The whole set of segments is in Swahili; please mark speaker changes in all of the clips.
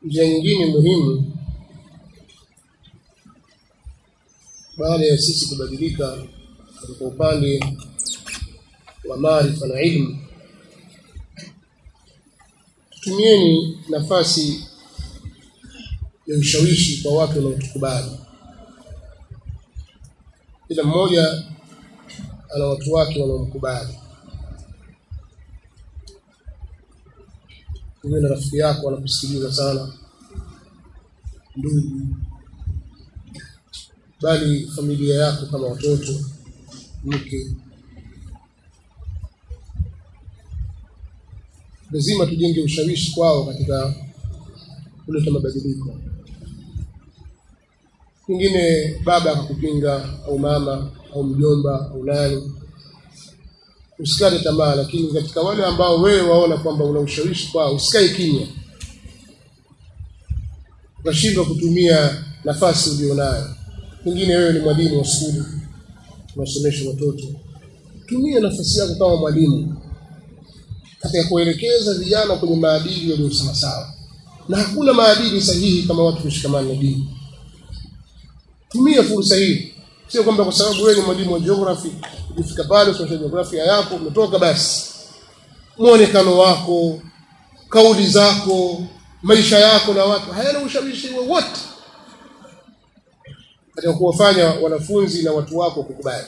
Speaker 1: njia nyingine muhimu baada ya sisi kubadilika katika upande wa maarifa na ilmu tutumieni nafasi ya ushawishi kwa watu wanaotukubali kila mmoja ana watu wake wanaomkubali uwe na rafiki yako wanakusikiliza sana ndugu bali familia yako kama watoto mke lazima tujenge ushawishi kwao katika kuleta mabadiliko pengine baba akakupinga au mama au mjomba au nani usikate tamaa lakini katika wale ambao wewe waona kwamba una ushawishi kwao usikae kimya ukashindwa kutumia nafasi ulionayo pengine wewe ni mwalimu wa skuli unasomesha watoto tumia nafasi yako kama mwalimu katika kuelekeza vijana kwenye maadili yaliyo sawasawa na hakuna maadili sahihi kama watu kushikamana na dini tumia fursa hii sio kwamba kwa sababu wewe ni mwalimu wa geography ukifika pale usomesha jiografia yako umetoka basi muonekano wako kauli zako maisha yako na watu hayana ushawishi wowote katika kuwafanya wanafunzi na watu wako kukubali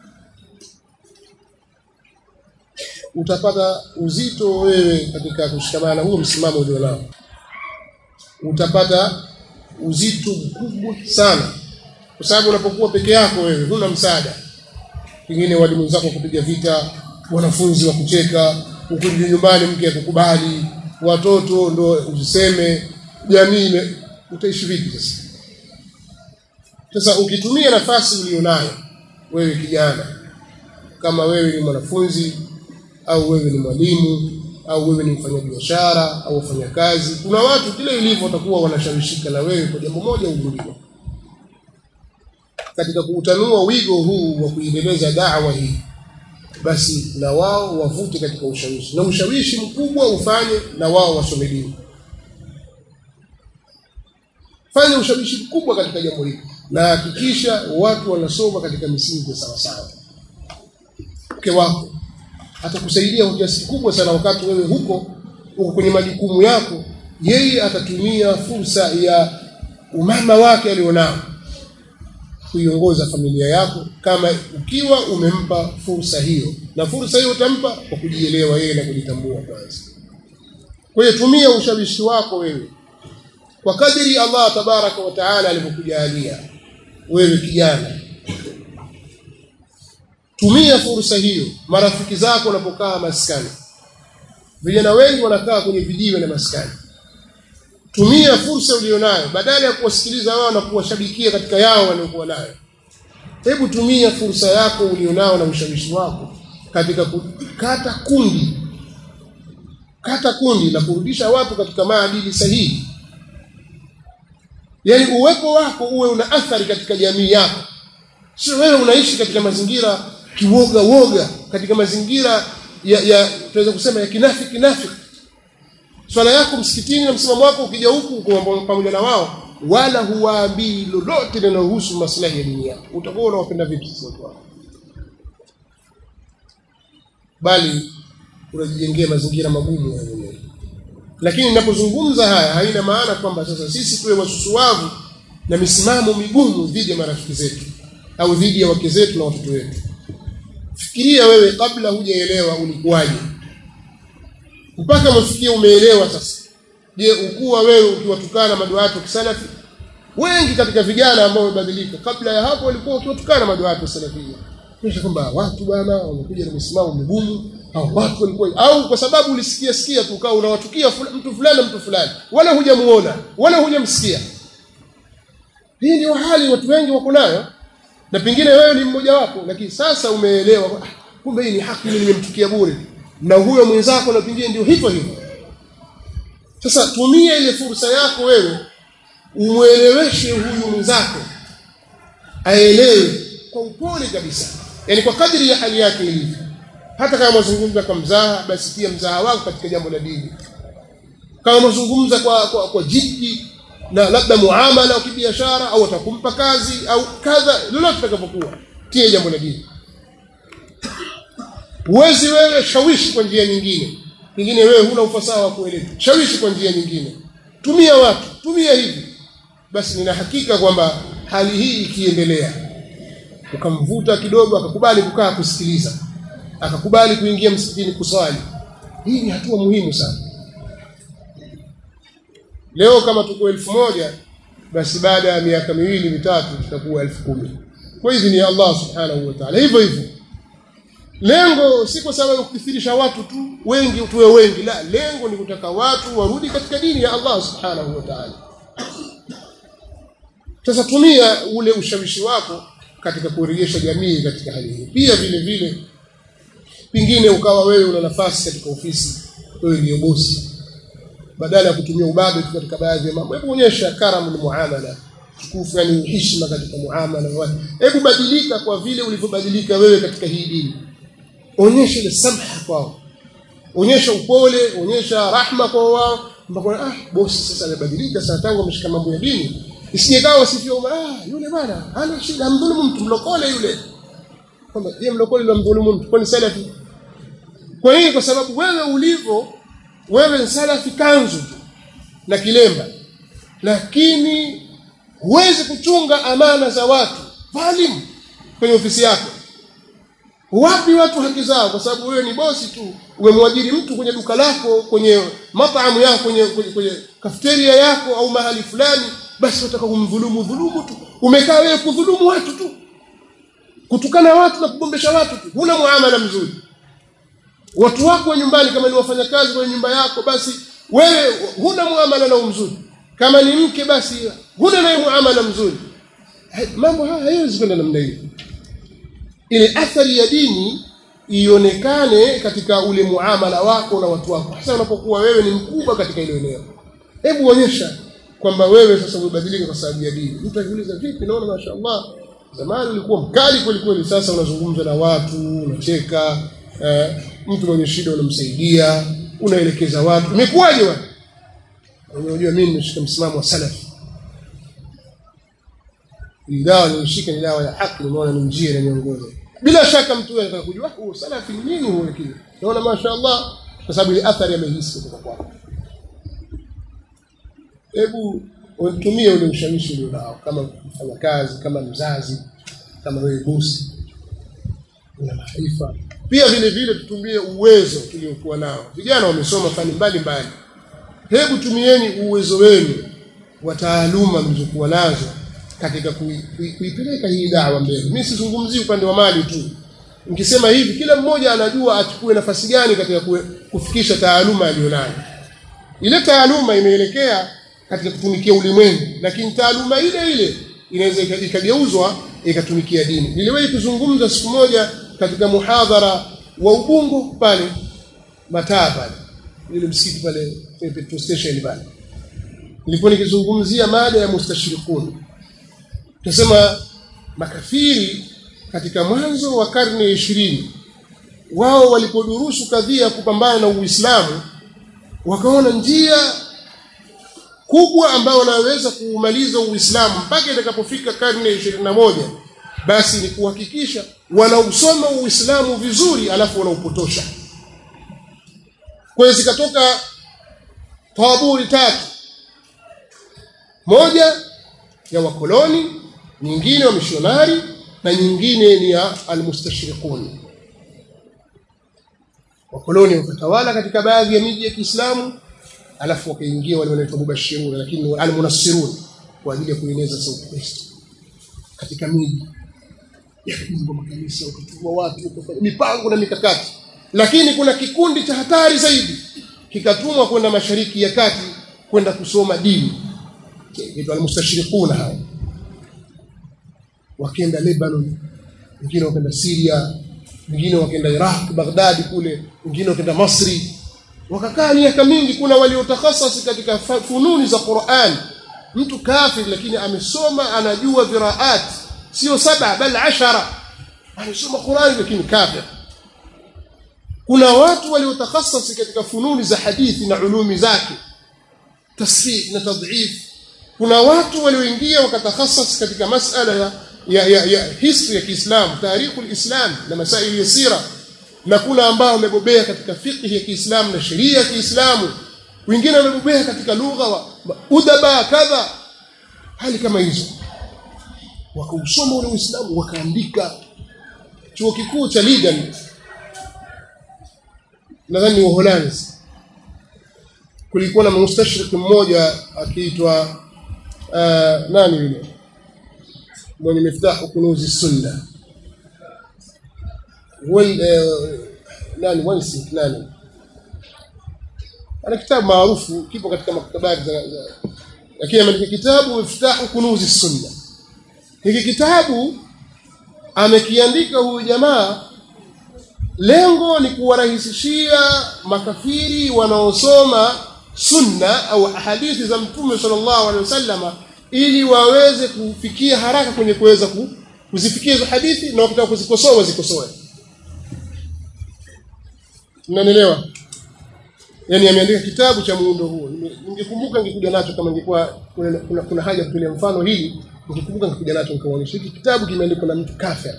Speaker 1: utapata uzito wewe katika kushikamana na huo msimamo ulionao utapata uzito mkubwa sana kwa sababu unapokuwa peke yako wewe huna msaada pengine walimu zako kupiga vita wanafunzi wa kucheka ukirudi nyumbani mke akukubali watoto ndo usiseme jamii utaishi vipi sasa sasa ukitumia nafasi ulionayo wewe kijana kama wewe ni mwanafunzi au wewe ni mwalimu au wewe ni mfanyabiashara au wafanyakazi kuna watu kile ilivyo watakuwa wanashawishika na wewe kwa jambo moja au lingine katika kuutanua wigo huu wa kuiendeleza dawa hii basi na wao wavute katika ushawishi na ushawishi mkubwa ufanye na wao wasome dini fanya ushawishi mkubwa katika jambo hili na hakikisha watu wanasoma katika misingi sawa sawa mke wako atakusaidia kwa kiasi kikubwa sana wakati wewe huko uko kwenye majukumu yako yeye atatumia fursa ya umama wake alionao kuiongoza familia yako kama ukiwa umempa fursa hiyo na fursa hiyo utampa kwa kujielewa yeye na kujitambua kwanza kwa hiyo tumia ushawishi wako wewe kwa kadiri Allah tabaraka wa taala alivyokujalia wewe kijana tumia fursa hiyo marafiki zako wanapokaa maskani vijana wengi wanakaa kwenye vijiwe na maskani tumia fursa ulionayo badala ya kuwasikiliza wao na kuwashabikia katika yao waliokuwa nayo hebu tumia fursa yako ulionao na ushawishi wako katika kukata kundi kata kundi la kurudisha watu katika maadili sahihi yaani uwepo wako uwe una athari katika jamii yako sio wewe unaishi katika mazingira kiwoga woga katika mazingira ya, ya tunaweza kusema ya kinafiki kinafiki swala yako msikitini na msimamo wako ukija huku uko pamoja na wao wala huwaambii lolote linalohusu maslahi ya dini yako utakuwa unawapenda vipi sasa watu wako bali unajijengea mazingira magumu ya mwenyewe lakini ninapozungumza haya haina maana kwamba sasa sisi tuwe wasusuwavu na misimamo migumu dhidi ya marafiki zetu au dhidi ya wake zetu na watoto wetu fikiria wewe kabla hujaelewa ulikuwaje mpaka mfikie umeelewa sasa je ukuwa wewe ukiwatukana maduatu kisalafi wengi katika vijana ambao wamebadilika kabla ya hapo walikuwa ukiwatukana maduatu salafia kisha kwamba watu bwana wamekuja na misimamo migumu au watu walikuwa au kwa sababu ulisikia sikia tu ukawa unawatukia fula, mtu fulani mtu fulani wala hujamuona wala hujamsikia hii ndio hali watu wengi wako nayo na pengine wewe ni mmoja wapo lakini sasa umeelewa kumbe hii ni haki mimi nimemtukia bure na huyo mwenzako na pengine ndio hivyo hivyo sasa tumia ile fursa yako wewe umweleweshe huyu mwenzako aelewe kwa upole kabisa yani kwa kadri ya hali yake ilivyo hata kama mazungumzo kwa mzaha basi pia mzaha wako katika jambo la dini kama mazungumza kwa, kwa, kwa jiddi na labda muamala wa kibiashara au atakumpa kazi au kadha lolote litakapokuwa tie jambo la dini huwezi wewe shawishi kwa njia nyingine pengine wewe huna ufasaha wa kueleza shawishi kwa njia nyingine tumia watu tumia hivi basi nina hakika kwamba hali hii ikiendelea ukamvuta kidogo akakubali kukaa kusikiliza akakubali kuingia msikitini kuswali hii ni hatua muhimu sana leo kama tuko elfu moja basi baada ya miaka miwili mitatu tutakuwa elfu kumi kwa hivi ni Allah subhanahu wa ta'ala hivyo hivyo lengo si kwa sababu ya kukithirisha watu tu wengi tuwe wengi la lengo ni kutaka watu warudi katika dini ya Allah subhanahu wa ta'ala sasa tumia ule ushawishi wako katika kurejesha jamii katika hali hii pia vile vile pingine ukawa wewe una nafasi katika ofisi wewe ndio bosi badala ya kutumia ubabe tu katika baadhi ya mambo hebu onyesha karamu ni muamala tukufu yani heshima katika muamala wa hebu badilika kwa vile ulivyobadilika wewe katika hii dini onyesha ile samha kwao onyesha upole onyesha rahma kwa wao mpaka ah bosi sasa amebadilika sasa tangu ameshika mambo ya dini isije kawa sifio ah yule bwana ana shida amdhulumu mtu mlokole yule kwamba je mlokole ndio mdhulumu mtu kwani salafi kwa hiyo kwa sababu wewe ulivyo wewe ni salafi kanzu tu na kilemba lakini huwezi kuchunga amana za watu dhalimu kwenye ofisi yako wapi watu haki zao kwa sababu wewe ni bosi tu umemwajiri mtu kwenye duka lako kwenye mataamu yako kwenye, kwenye, kwenye kafeteria yako au mahali fulani basi unataka kumdhulumu dhulumu tu umekaa wewe kudhulumu watu tu kutukana watu na kugombesha watu tu huna muamala mzuri watu wako wa nyumbani kama ni wafanyakazi kwenye nyumba yako basi wewe huna muamala nao mzuri kama ni mke basi huna naye muamala mzuri mambo haya hayawezi kwenda namna hiyo ile athari ya dini ionekane katika ule muamala wako na watu wako hasa unapokuwa wewe ni mkubwa katika ile eneo hebu onyesha kwamba wewe sasa umebadilika kwa sababu ya dini mtu akiuliza vipi naona mashaallah zamani ulikuwa mkali kweli kweli sasa unazungumza na watu unacheka eh, mtu mwenye shida unamsaidia unaelekeza watu imekuwaje wewe unajua mimi nimeshika msimamo wa salafi hii dawa nilishika ni dawa ya haki nimeona ni njia inaniongoza bila shaka mtu huyo anataka kujua huo salafi ni nini huo kile naona mashaallah kwa sababu ile athari amehisi kutoka kwako hebu utumie ule ushawishi ulionao kama mfanya kazi kama mzazi kama wewe bosi una maarifa pia vile vile tutumie uwezo tuliokuwa nao vijana wamesoma fani mbalimbali hebu tumieni uwezo wenu wa taaluma mlizokuwa nazo katika kuipeleka hii dawa mbele mimi sizungumzii upande wa mali tu nikisema hivi kila mmoja anajua achukue nafasi gani katika kufikisha taaluma aliyonayo ile taaluma imeelekea katika kutumikia ulimwengu lakini taaluma ile ile inaweza ikageuzwa ikatumikia dini niliwahi kuzungumza siku moja katika muhadhara wa Ubungo pale mataa pale ile msikiti pale petrol station pale nilikuwa nikizungumzia mada ya mustashirikun tunasema makafiri katika mwanzo wa karne ya ishirini wao walipodurusu kadhia ya kupambana na Uislamu wakaona njia kubwa ambayo wanaweza kuumaliza Uislamu mpaka itakapofika karne ya ishirini na moja basi ni kuhakikisha wanausoma Uislamu vizuri alafu wanaupotosha. Kwa hiyo zikatoka taburi tatu, moja ya wakoloni, nyingine wa mishonari na nyingine ni ya almustashriqun. Wakoloni wakatawala katika baadhi ya miji ya Kiislamu, alafu wakaingia wale wanaitwa mubashirun, lakini almunassirun kwa ajili ya kueneza sauti Kristo katika miji yakajengwa makanisa ukatuma watu ukafanya mipango na mikakati lakini kuna kikundi cha hatari zaidi kikatumwa kwenda mashariki ya kati kwenda kusoma dini kiitwa almustashriquna hao wakenda Lebanon wengine wakaenda Syria wengine wakaenda Iraq Baghdad kule wengine wakaenda Masri wakakaa miaka mingi kuna waliotakhasasi katika fununi za Qur'an mtu kafir lakini amesoma anajua viraat sio saba bal ashara anasoma Qur'an lakini kafir kuna watu waliotakhasasi katika fununi za hadithi na ulumi zake tasfih na tadhif kuna watu walioingia wakatakhasas katika masala ya ya, ya, ya history ya Kiislamu tarikhu alislam na masaili ya sira na kuna ambao wamebobea katika fiqh ya Kiislamu na sheria ya Kiislamu wengine wamebobea katika lugha wa udaba kadha hali kama hizo wakausoma ule Uislamu wakaandika chuo kikuu cha Leiden nadhani Uholanzi kulikuwa na mustashrik mmoja akiitwa uh, nani yule mwenye miftahu kunuzi sunna wal uh, nani Wansink nani ana kitabu maarufu kipo katika maktabati za lakini ameandika kitabu miftahu kunuzi sunna hiki kitabu amekiandika huyu jamaa lengo ni kuwarahisishia makafiri wanaosoma sunna au hadithi za mtume sallallahu alaihi wasallama ili waweze kufikia haraka kwenye kuweza kuzifikia hizo hadithi na wakitaka kuzikosoa wazikosoe mnanielewa yani ameandika kitabu cha muundo huo ningekumbuka ningekuja nacho kama ingekuwa kuna, kuna, kuna haja kutolea mfano hili ningekumbuka ningekuja nacho nikaonyesha hiki kitabu kimeandikwa na mtu kafir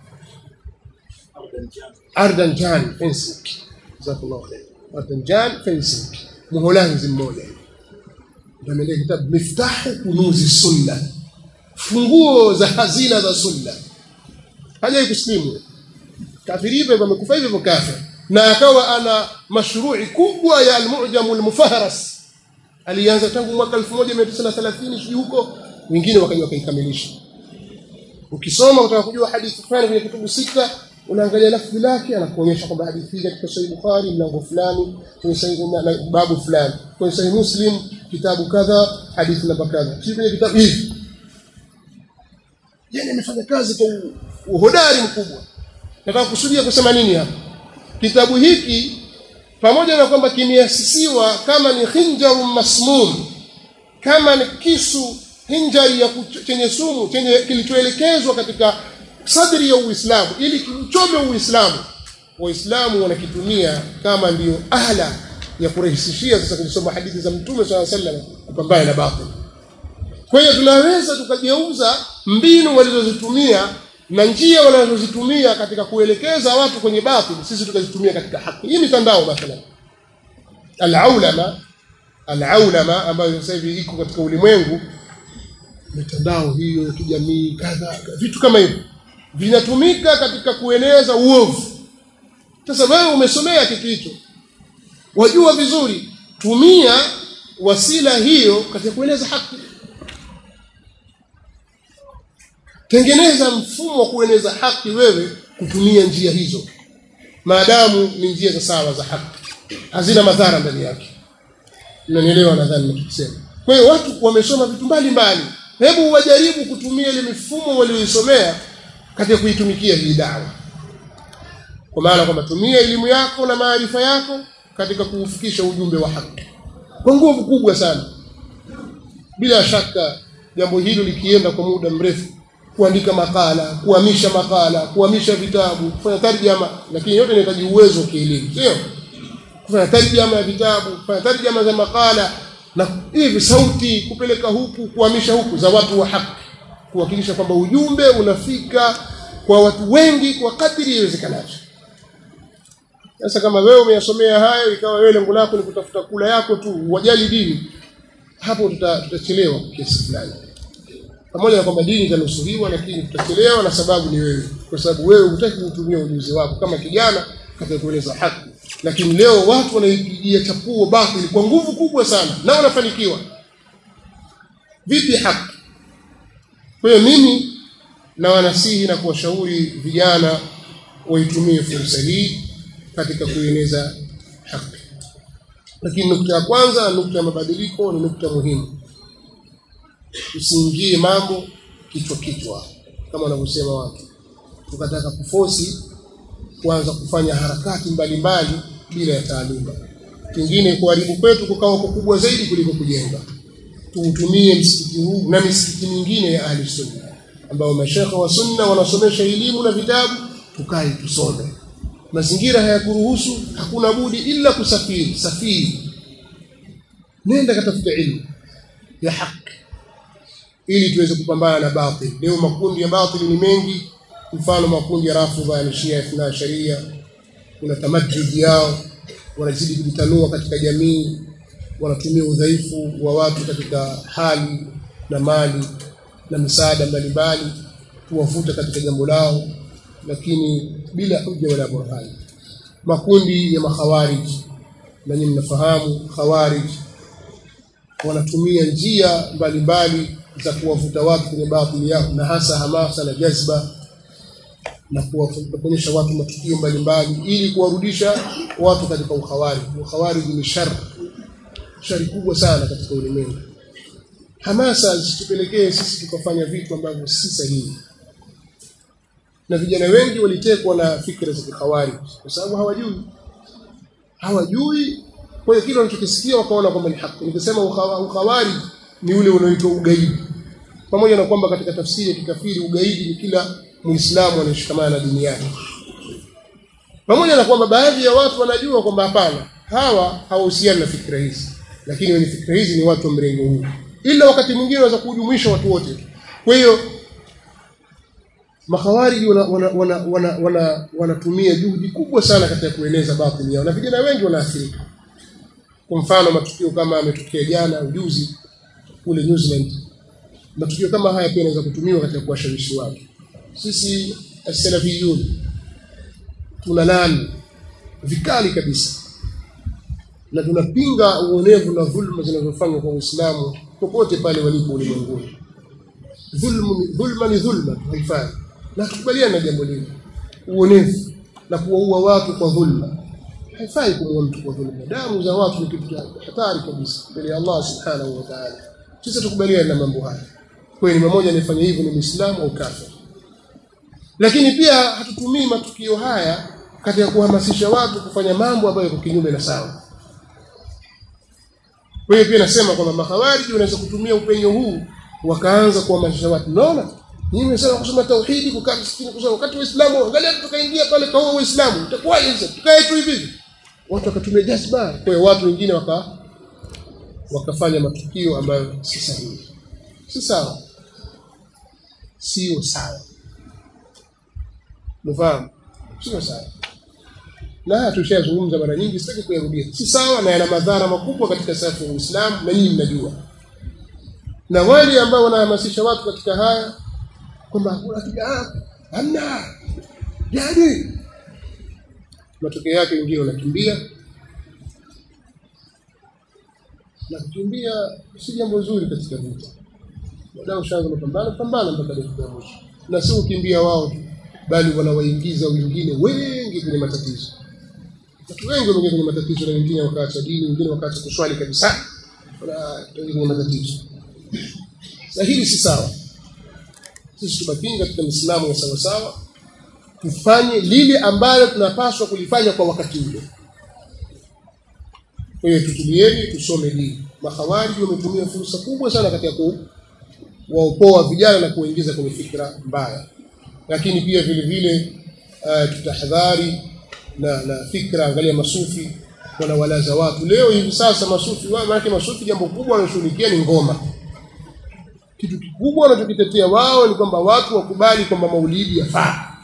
Speaker 1: Ardan Jan Fensink jazakallahu khair Ardan Jan Fensink Mholanzi mmoja ndio ameandika kitabu Miftahu Kunuzi Sunna funguo za hazina za sunna hajai kuslimu kafiri hivyo amekufa hivyo kafir na akawa ana mashrui kubwa ya al-Mu'jam al-Mufahras alianza tangu mwaka 1930 sijui huko wengine wakaja wakaikamilisha ukisoma utaka kujua hadithi fulani kwenye kitabu sita unaangalia lafzi lake anakuonyesha kwamba hadithi hii katika Sahih Bukhari mlango fulani kwenye Sahih na babu fulani kwenye Sahih Muslim kitabu kadha hadithi namba kadha si kwenye kitabu hivi yani amefanya kazi kwa uhodari mkubwa nataka kusudia kusema nini hapa kitabu hiki pamoja na kwamba kimeasisiwa kama ni khinjarun masmum kama ni kisu hinjari ya chenye sumu chenye kilichoelekezwa katika sadri ya Uislamu ili kiuchome Uislamu waislamu wanakitumia kama ndiyo ahla ya kurahisishia sasa kusoma hadithi za mtume swalla sallam kupambana na batil kwa hiyo tunaweza tukageuza mbinu walizozitumia na njia wanazozitumia katika kuelekeza watu kwenye batil sisi tukazitumia katika haki hii mitandao mathalan al-aulama al-aulama ambayo sasa hivi iko katika ulimwengu mitandao hiyo ya kijamii kadha vitu kama hivyo vinatumika katika kueneza uovu sasa wewe umesomea kitu hicho wajua vizuri tumia wasila hiyo katika kueneza haki tengeneza mfumo wa kueneza haki wewe kutumia njia hizo maadamu ni njia za sawa za haki hazina madhara ndani yake mnanielewa nadhani ninachosema kwa hiyo watu wamesoma vitu mbalimbali hebu wajaribu kutumia ile mifumo walioisomea katika kuitumikia hii dawa kwa maana kwamba tumia elimu yako na maarifa yako katika kuufikisha ujumbe wa haki kwa nguvu kubwa sana bila shaka jambo hilo likienda kwa muda mrefu kuandika makala kuhamisha makala kuhamisha vitabu kufanya tarjama lakini yote inahitaji uwezo wa kielimu sio kufanya tarjama ya vitabu kufanya tarjama za makala na hivi sauti kupeleka huku kuhamisha huku za watu wa haki kuhakikisha kwamba ujumbe unafika kwa watu wengi kwa kadiri iwezekanavyo sasa kama wewe umeyasomea hayo ikawa wewe lengo lako ni kutafuta kula yako tu wajali dini hapo tutachelewa tuta kiasi fulani pamoja na kwamba dini itanusuriwa lakini tutachelewa na sababu ni wewe kwa sababu wewe hutaki kutumia ujuzi wako kama kijana katika kueleza haki lakini leo watu wanaipigia chapuo batili kwa nguvu kubwa sana na wanafanikiwa vipi haki kwa hiyo mimi na wanasihi na kuwashauri vijana waitumie fursa hii katika kueneza haki lakini nukta ya kwanza nukta ya mabadiliko ni nukta muhimu usiingie mambo kichwa kichwa kama wanavyosema watu tukataka kufosi kuanza kufanya harakati mbalimbali mbali, bila ya taaluma kingine kuharibu kwetu kukawa kukubwa zaidi kuliko kujenga tuutumie msikiti huu na misikiti mingine ya ahli sunna ambao mashekhe wa sunna wanasomesha elimu na vitabu tukae tusome mazingira hayakuruhusu hakuna budi ila kusafiri safiri nenda katafuta ilmu ya haki ili tuweze kupambana na batil leo makundi ya batil ni mengi mfano makundi ya rafidha ya shia ithna sharia kuna tamajjud yao wanazidi kujitanua katika jamii wanatumia udhaifu wa watu katika hali na mali na misaada mbalimbali kuwavuta katika jambo lao lakini bila hujja wala burhani makundi ya makhawarij na nyinyi mnafahamu khawarij wanatumia njia mbalimbali za kuwavuta watu kwenye batili yao na hasa hamasa na jazba na kuonyesha watu matukio mbalimbali ili kuwarudisha watu katika ukhawari. Ukhawari ni shari, shari kubwa sana katika ulimwengu. Hamasa zisitupelekee sisi tukafanya vitu ambavyo si sahihi, na vijana wengi walitekwa na fikra za kikhawari kwa sababu hawajui, hawajui. Kwa hiyo kile wanachokisikia wakaona kwamba ni haki. Nikisema ukhawari ni ule unaoitwa ugaidi, pamoja na kwamba katika tafsiri ya kikafiri ugaidi ni kila muislamu anayeshikamana na dini yake pamoja na kwamba baadhi ya watu wanajua kwamba hapana hawa hawahusiani na fikra hizi lakini wenye fikra hizi ni watu wa mrengo huu ila wakati mwingine wanaweza kuhujumuisha watu wote kwa hiyo makhawariji wanatumia wana, wana, wana, wana, wana juhudi kubwa sana katika kueneza batili yao na vijana wengi wanaathirika kwa mfano matukio kama ametokea jana ujuzi kule New Zealand matukio kama haya pia yanaweza kutumiwa katika kuwashawishi watu sisi as-salafiyun tunalani vikali kabisa na tunapinga uonevu na dhulma zinazofanywa kwa Uislamu popote pale walipo ulimwenguni. Dhulmu dhulma ni dhulma, haifai, na tukubaliana na jambo hili. Uonevu na kuwaua watu kwa dhulma haifai kumuua mtu kwa dhulma. Damu za watu ni kitu hatari kabisa mbele ya Allah subhanahu wa ta'ala. Sisi tukubaliana na mambo haya. Kwa hiyo ni mmoja anayefanya hivyo ni Muislamu au kafir lakini pia hatutumii matukio haya katika kuhamasisha watu kufanya mambo ambayo yako kinyume na sawa. Kwa hiyo pia nasema kwamba mahawariji wanaweza kutumia upenyo huu wakaanza kuhamasisha watu. Unaona? Nyinyi mmesema kusoma tauhidi, kukaa msikini, kusoma wakati Waislamu, angalia tukaingia pale kaua Waislamu, itakuwaje sasa? Tukae tu hivi. Watu wakatumia jazba. Kwa hiyo watu wengine waka wakafanya matukio ambayo si sahihi. Si sawa. Sio sawa. Mfahamu? Sio sawa. Na haya tushazungumza mara nyingi, sitaki kuyarudia. Si sawa na yana madhara makubwa katika safu ya Uislamu na nyinyi mnajua. Na wale ambao wanahamasisha watu katika haya kwamba hakuna kidaa, hamna. Yaani matokeo yake wengine wanakimbia na kukimbia si jambo zuri katika vita. Baada ushaanza mapambano, pambana mpaka dakika ya mwisho. Na si ukimbia wao tu bali wanawaingiza wengine wengi kwenye matatizo. Watu wengi wameingia kwenye matatizo, na wengine wakaacha dini, wengine wakaacha kuswali kabisa, wanaingia kwenye matatizo. Na hili si sawa. Sisi tukapinga katika misimamo ya sawa sawa, tufanye lile ambalo tunapaswa kulifanya kwa wakati ule. Kwa hiyo tutulieni, tusome dini. Mahawariji wametumia fursa kubwa sana katika kuwaopoa vijana na kuwaingiza kwenye fikra mbaya lakini pia vile vile uh, tutahadhari na na fikra. Angalia masufi wanawalaza watu leo hivi sasa. Masufi maanake masufi, jambo kubwa wanashughulikia ni ngoma. Kitu kikubwa wanachokitetea wao ni kwamba watu wakubali kwamba maulidi yafaa.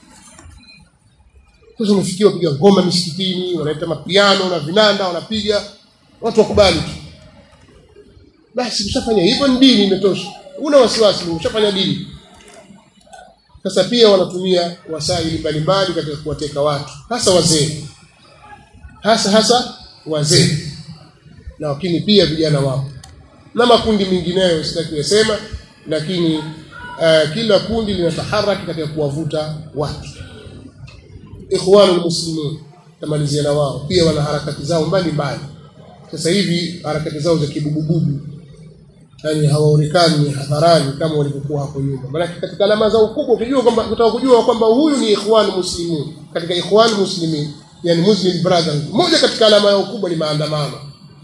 Speaker 1: Sasa umefikia wapiga ngoma misikitini, wanaleta mapiano na vinanda, wanapiga watu wakubali tu. Basi ushafanya hivyo, ni dini, imetosha. Una wasiwasi, ushafanya dini. Sasa pia wanatumia wasaili mbalimbali katika kuwateka watu, hasa wazee, hasa hasa wazee, na lakini pia vijana wao na makundi mengineyo, sitaki kuyasema, lakini uh, kila kundi linataharaki katika kuwavuta watu. Ikhwanul Muslimin tamalizia na wao pia wana harakati zao mbalimbali. Sasa hivi harakati zao za kibubububu yani hawaonekani hadharani kama walivyokuwa hapo nyuma. Maana katika alama zao kubwa ukijua kwamba utaka kujua kwamba huyu ni ikhwan muslimin, katika ikhwan muslimin, yani muslim brothers, moja katika alama yao kubwa ni maandamano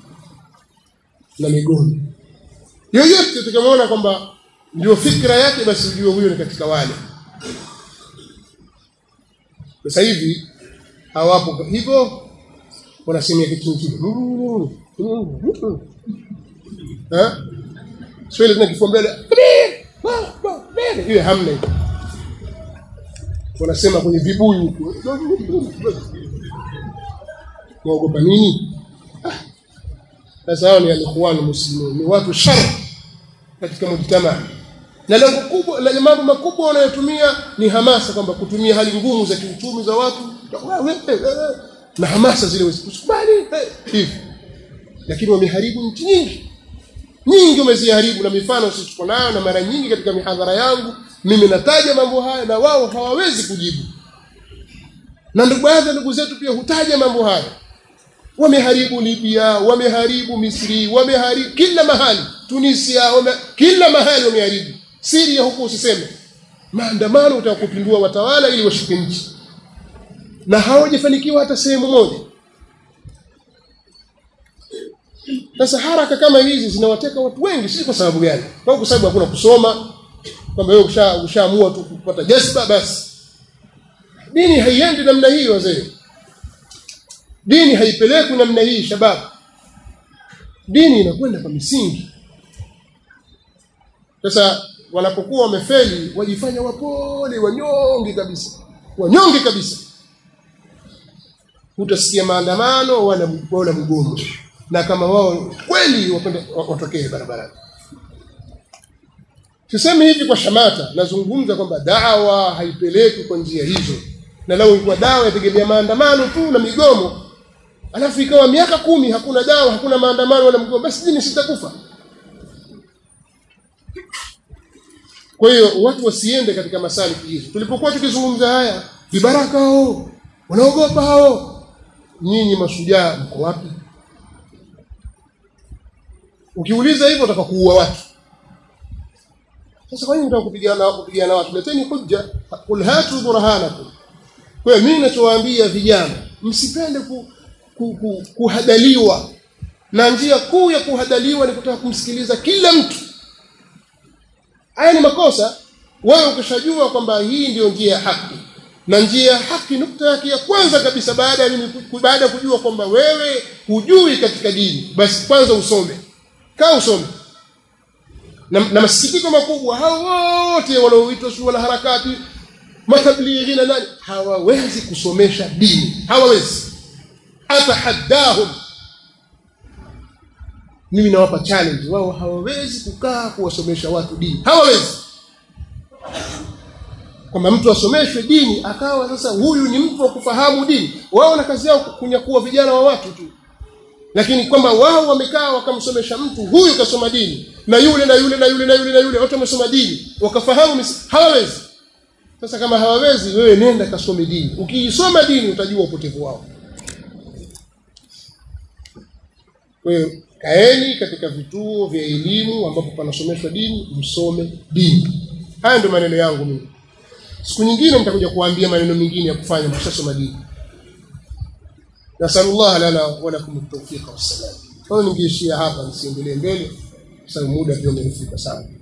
Speaker 1: na migomo. Yoyote tukamwona kwamba ndio fikra yake, basi ujue huyo ni katika wale. Sasa hivi hawapo hivyo, wanasemea kitu kingine eh Swahili tena kifua mbele mbele ile hamna hiyo wanasema kwenye vibuyu huko waogopa nini sasa hao ni alikhwanu muslimun ni watu shar katika mujtamaa na lengo kubwa na mambo makubwa wanayotumia ni hamasa kwamba kutumia hali ngumu za kiuchumi za watu na hamasa zile usikubali hivi lakini wameharibu nchi nyingi nyingi wameziharibu na mifano sisi tuko nayo na mara nyingi katika mihadhara yangu mimi nataja mambo haya na wao hawawezi kujibu na ndugu baadhi ya ndugu zetu pia hutaja mambo haya wameharibu Libya wameharibu Misri wameharibu kila mahali Tunisia wame, kila mahali wameharibu Syria huko usiseme maandamano utakupindua watawala ili washike nchi na hawajafanikiwa hata sehemu moja sasa haraka kama hizi zinawateka watu wengi si kwa sababu gani kwa sababu hakuna kusoma kwamba wewe ushaamua usha tu kupata jazba basi dini haiendi namna hii wazee dini haipelekwi namna hii shababu dini inakwenda kwa misingi sasa wanapokuwa wamefeli wajifanya wapole wanyonge kabisa wanyonge kabisa utasikia maandamano wala wala mgomo na kama wao kweli wapende watokee barabarani sisemi hivi kwa shamata nazungumza kwamba dawa haipelekwi kwa njia hizo na lau ilikuwa dawa yategemea maandamano tu na migomo alafu ikawa miaka kumi hakuna dawa hakuna maandamano wala mgomo basi dini sitakufa kwa hiyo watu wasiende katika masaliki hizo tulipokuwa tukizungumza haya vibaraka hao wanaogopa hao nyinyi mashujaa mko wapi ukiuliza hivyo utaka kuua watu sasa kwa nini unataka kupigana kupigana watu leteni hujja qul hatu burhanakum kwa hiyo mimi ninachowaambia vijana msipende ku, ku, ku, kuhadaliwa na njia kuu ya kuhadaliwa ni kutaka kumsikiliza kila mtu haya ni makosa wewe ukishajua kwamba hii ndiyo njia ya haki na njia ya haki nukta yake ya kwanza kabisa baada ya mimi baada ya kujua kwamba wewe hujui katika dini basi kwanza usome kaa usome na, na masikitiko makubwa hao wote wanaoitwa si wana harakati matablighi na nani hawawezi kusomesha dini hawawezi atahaddahum mimi nawapa challenge wao hawawezi kukaa kuwasomesha watu dini hawawezi kwamba mtu asomeshwe dini akawa sasa huyu ni mtu wa kufahamu dini wao na kazi yao kunyakua vijana wa watu tu lakini kwamba wao wamekaa wakamsomesha mtu huyu kasoma dini na yule na yule na yule na yule na yule wote wamesoma dini wakafahamu hawawezi sasa kama hawawezi wewe nenda kasome dini ukiisoma dini utajua upotevu wao kwa hiyo kaeni katika vituo vya elimu ambapo panasomeshwa dini msome dini haya ndio maneno yangu mimi siku nyingine nitakuja kuambia maneno mengine ya kufanya mkishasoma dini nasallallahu lana wa lakum at-tawfiq was-salam kwa hiyo ningeishia hapa nisiendelee mbele kwa sababu muda pia umefika sana